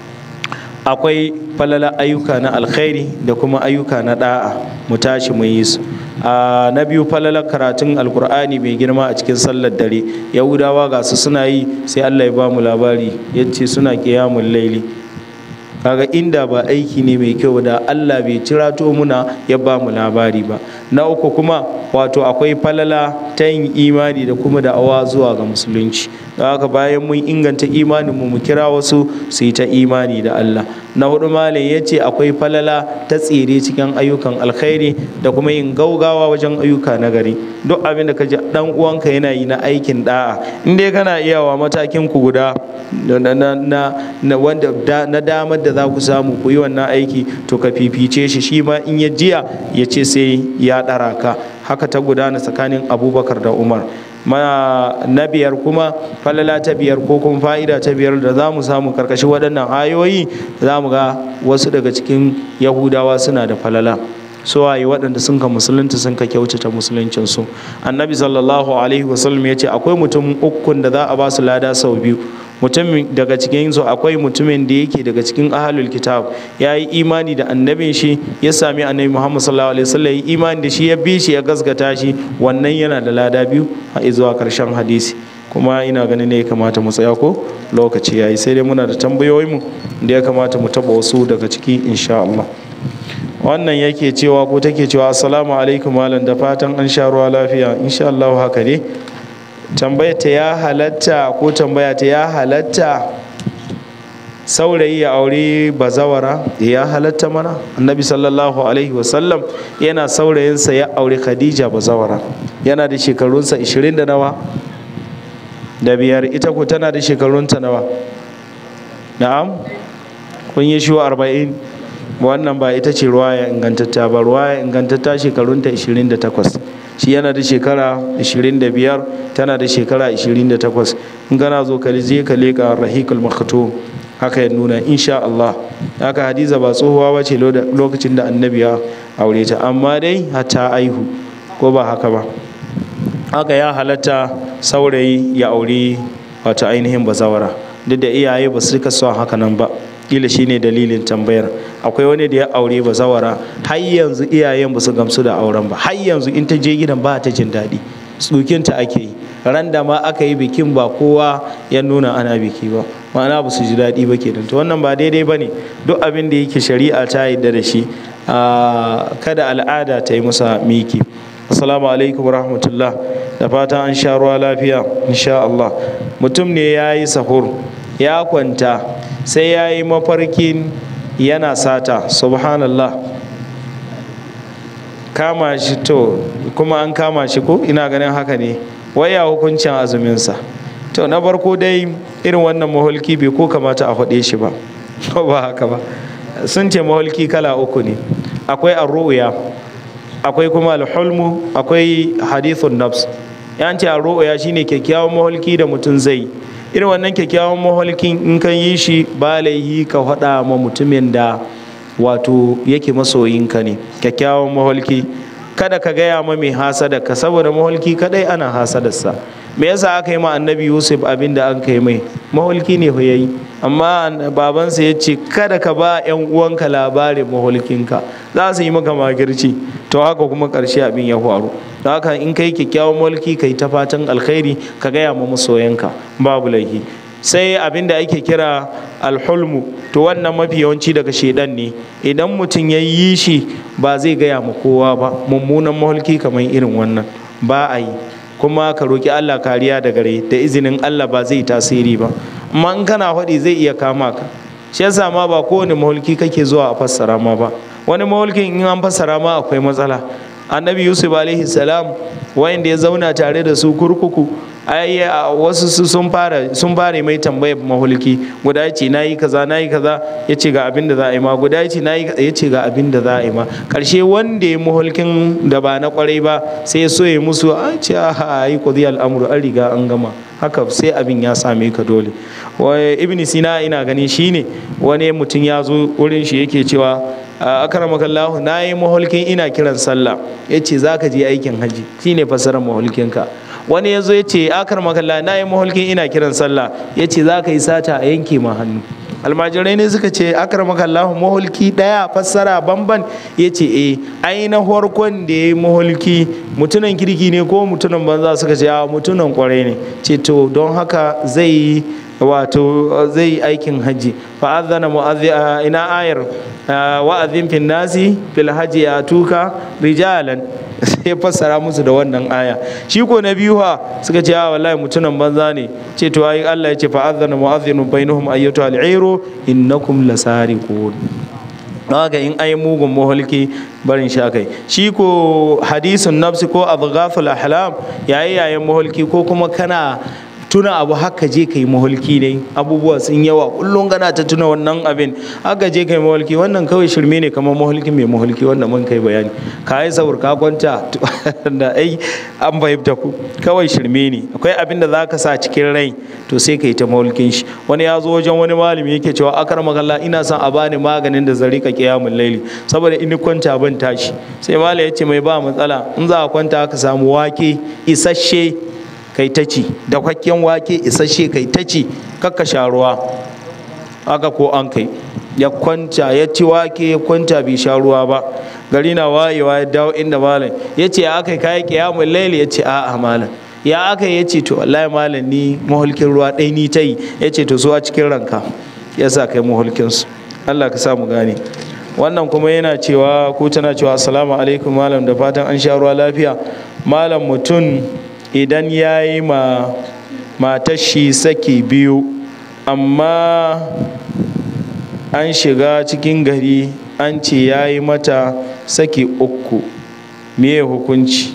akwai falala ayyuka na alkhairi da kuma ayyuka na da'a mu tashi mu yi su a na biyu falalar karatun alkur'ani mai girma a cikin sallar dare yahudawa ga su suna yi sai allah ya ba mu labari ya ce suna kiyamun laili kaga inda ba aiki ne mai kyau da Allah bai cirato muna ya ba mu labari ba na uku kuma wato akwai falala ta yin imani da kuma da'awa zuwa ga musulunci da haka bayan mun inganta imanin mu mu kira wasu su yi ta imani da Allah na hudu malam ya ce akwai falala ta tsire cikin ayyukan alkhairi da kuma yin gaugawa wajen ayyuka na gari duk abin da ka ji dan uwanka yana yi na aikin da'a in dai kana iyawa matakin ku guda na wanda na damar da za ku samu ku yi wannan aiki to ka fifice shi shi ma in ya jiya ya ce sai ya ɗara ka haka ta gudana tsakanin abubakar da umar na biyar kuma falala ta biyar ko kuma fa'ida ta biyar da za mu samu karkashin waɗannan ayoyi za mu ga wasu daga cikin yahudawa suna da falala suwaye waɗanda sun ka musulunta sun ka kyautata musuluncinsu annabi sallallahu alaihi wasallam ya ce akwai mutum ukun da za a ba su lada sau biyu mutum daga cikin su akwai mutumin da yake daga cikin ahalul kitab ya yi imani da annabin shi ya sami annabi muhammad sallallahu alaihi wasallam ya yi imani da shi ya bi shi ya gaskata shi wannan yana da lada biyu a zuwa karshen hadisi kuma ina ganin ne ya kamata mu tsaya ko lokaci yayi sai dai muna da tambayoyin mu da ya kamata mu taba wasu daga ciki insha Allah wannan yake cewa ko take cewa assalamu alaikum malam da fatan an sha ruwa lafiya insha Allah haka ne tambaya ta ya halatta ko tambaya ta ya halatta saurayi ya aure bazawara ya halatta mana annabi sallallahu alaihi wasallam yana saurayinsa ya aure khadija bazawara yana da shekarunsa 20 da nawa da biyar ita ko tana da shekarunta nawa na'am kun yi shi 40 wannan ba ita ce ruwaya ingantatta ba ruwaya ingantatta shekarunta 28 shi yana da shekara 25 tana da shekara 28 in gana zo ka je ka leka rahikul maktum haka ya nuna insha Allah haka hadiza ba tsohuwa ba ce lokacin da annabi ya aure ta amma dai hata aihu ko ba haka ba haka ya halatta saurayi ya aure wata ainihin bazawara duk da iyaye ba su rika son haka nan ba kila shine dalilin tambayar akwai wani da ya aure bazawara har yanzu iyayen ba su gamsu da auren ba har yanzu in ta je gidan ba ta jin daɗi tsukinta ake yi ran da ma aka yi bikin ba kowa ya nuna ana biki ba ma'ana ba su ji daɗi ba kenan to wannan ba daidai ba ne duk abin da yake shari'a ta yarda da shi kada al'ada ta yi masa miki assalamu alaikum rahmatullah da fatan an sha ruwa lafiya insha Allah mutum ne ya yi sahur ya kwanta sai ya yi mafarkin yana sata subhanallah kama shi to kuma an kama shi ko ina ganin haka ne waya hukuncin azuminsa to na farko dai irin wannan maholki bai ko kamata a faɗe shi ba ko ba haka ba sun ce maholki kala uku ne akwai arru'ya akwai kuma alhulmu akwai hadithun nafs yan ce arru'ya shine kyakkyawan maholki da mutum zai irin wannan kyakkyawan maholkin in kan yi shi ba laihi ka faɗa ma mutumin da wato yake masoyinka ne kyakkyawan maholki kada ka gaya ma mai hasada ka saboda maholki kadai ana hasadarsa me yasa aka yi ma annabi yusuf abin da an kai mai maholki ne fa yayi amma babansa ya ce kada ka ba yan uwanka labarin maholkinka za su yi maka magirci to haka kuma karshe abin ya faru don haka in kai kyakkyawan maholki kai ta fatan alkhairi ka gaya ma masoyanka babu laifi sai abin da ake kira alhulmu to wannan mafi yawanci daga shedan ne idan mutum ya yi shi ba zai gaya ma kowa ba mummunan maholki kamar irin wannan ba a yi kuma ka roki Allah kariya da gare da izinin Allah ba zai tasiri ba amma in kana faɗi zai iya kama ka shi yasa ma ba kowane maholki kake zuwa a fassara ma ba wani maholkin in an fassara ma akwai matsala annabi yusuf alaihi salam wayanda ya zauna tare da su kurkuku ai wasu su sun fara sun fara mai tambayar mahulki guda ya ce na yi kaza na yi kaza ya ce ga abin da za a yi ma guda ya ce na yi ya ce ga abin da za a yi ma karshe wanda ya mahulkin da ba na kwarai ba sai ya so ya musu a ce a yi kudi al'amuru an riga an gama haka sai abin ya same ka dole ibn sina ina gani shine wani mutum ya zo wurin shi yake cewa akaramakallahu na yi mahulkin ina kiran sallah ya ce za ka je aikin haji shine fassarar mahulkinka wani ya zo ya ce akar makalla na yi mahulkin ina kiran sallah ya ce za ka yi sata a yanke ma hannu almajirai ne suka ce akar makallahu mahulki daya fassara bamban ya ce e ai na farkon da ya yi mahulki mutunan kirki ne ko mutunan banza suka ce a mutunan kwarai ne ce to don haka zai yi wato zai yi aikin hajji fa'adhana ina ayar wa'azin fin nasi fil hajji ya tuka rijalan sai fassara musu da wannan aya shi ko na biyu ha suka ce a wallahi mutunan banza ne ce to ayi Allah ya ce fa'adhana mu'adhdhinu bainahum ayyatu al-ayru innakum lasariqun haka in ai mugun maholki barin sha kai shi ko hadisun nafsi ko adghaful ahlam yayi yayin maholki ko kuma kana tuna abu haka je ka yi maholki ne abubuwa sun yawa kullum gana ta tuna wannan abin haka je ka yi maholki wannan kawai shirme ne kamar maholki mai maholki wanda mun kai bayani ka yi saur ka kwanta da ai an fahimta ku kawai shirme ne akwai abin da za ka sa cikin rai to sai ka yi ta maholkin shi wani ya zo wajen wani malami yake cewa akar magalla ina son a bani maganin da zan rika kiyamun laili saboda in kwanta ban tashi sai malam ya ce mai ba matsala in za a kwanta ka samu wake isasshe kai ta ci da kwakken wake isasshe kai ta ci kakka sha ruwa haka ko an kai ya kwanta ya ci wake ya kwanta bai sha ruwa ba gari na wayewa ya dawo inda malam ya ce aka yi kayan kiyamun laili ya ce a'a malam ya aka ya ce to wallahi malam ni mahulkin ruwa ɗai ni ta yi ya ce to su a cikin ranka ya sa kai mahulkin su Allah ka sa mu gane wannan kuma yana cewa ko tana cewa assalamu alaikum malam da fatan an sha ruwa lafiya malam mutum idan ya yi ma matar shi saki biyu amma an shiga cikin gari an ce ya yi mata saki uku meye hukunci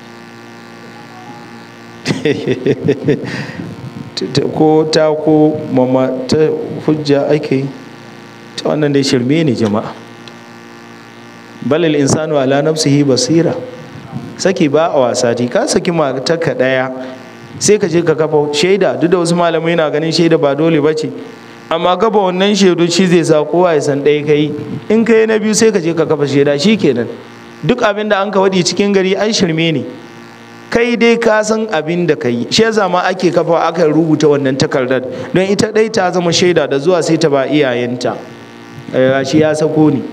ko ta ko mama ta hujja ake yi ta wannan dai shirme ne jama'a balil insanu ala nafsihi basira saki ba a wasa ka saki matarka ɗaya sai ka je ka kafa shaida duk da wasu malamai na ganin shaida ba dole ba ce amma gaba wannan shaidu shi zai sa kowa ya san ɗaya kai in kai na biyu sai ka je ka kafa shaida shi kenan duk abin da an ka waɗi cikin gari an shirme ne kai dai ka san abin da ka yi shi yasa ma ake kafa aka rubuta wannan takardar don ita ɗai ta zama shaida da zuwa sai ta ba iyayenta shi ya sako ni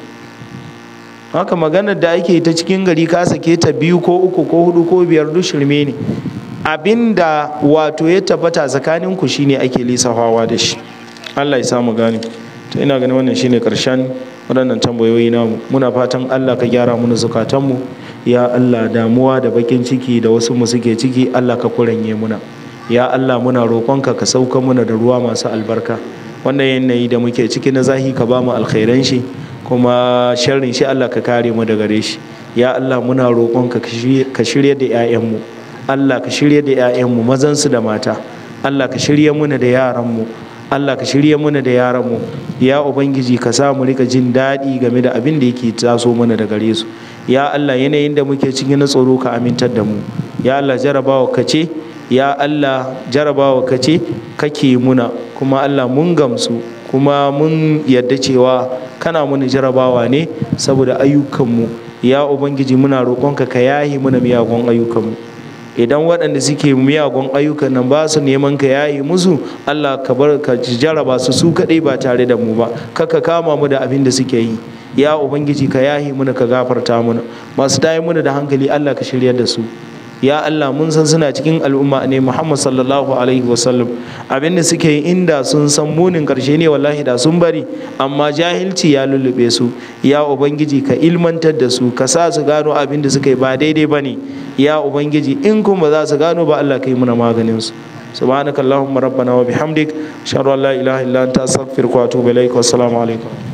haka maganar da ake ta cikin gari ka sake ta biyu ko uku ko hudu ko biyar duk shirme ne abin da wato ya tabbata tsakanin ku shine ake lisafawa da shi Allah ya samu gane to ina ganin wannan shine karshen waɗannan tambayoyi namu muna fatan Allah ka gyara mana zukatanmu ya Allah damuwa da bakin ciki da wasu mu suke ciki Allah ka kuranye muna ya Allah muna roƙonka ka sauka muna da ruwa masu albarka wannan yanayi da muke ciki na zahi ka ba mu alkhairan shi kuma sharrin shi Allah ka kare mu daga gare shi ya Allah muna roƙonka ka shirya da 'ya'yanmu Allah ka shirya da 'ya'yanmu mazansu da mata Allah ka shirya muna da yaranmu Allah ka shirya muna da yaranmu ya ubangiji ka sa mu rika jin daɗi game da abin da yake taso mana da gare su ya Allah yanayin da muke cikin na tsoro ka amintar da mu ya Allah jarabawa ka ce ya Allah jarabawa ka ce kake muna kuma Allah mun gamsu kuma mun yadda cewa kana muni jarabawa ne saboda ayyukanmu ya ubangiji muna roƙonka ka yahi muna miyagun ayyukanmu idan waɗanda suke miyagun ayyukan nan ba su neman ka yahi musu allah ka bar ka jaraba su su kaɗai ba tare da mu ba kaka kama mu da abin da suke yi ya ubangiji ka yahi muna ka gafarta muna masu tayi muna da hankali allah ka shiryar da su ya Allah mun san suna cikin al'umma ne Muhammad sallallahu alaihi wasallam abinda suke yi inda sun san munin karshe ne wallahi da sun bari amma jahilci ya lullube su ya ubangiji ka ilmantar da su ka sa su gano abin da suka yi ba daidai ba ne ya ubangiji in kuma za su gano ba Allah ka yi muna maganin su subhanakallahumma rabbana wa bihamdik ashhadu an la ilaha illa anta astaghfiruka wa atubu ilaik wa assalamu alaikum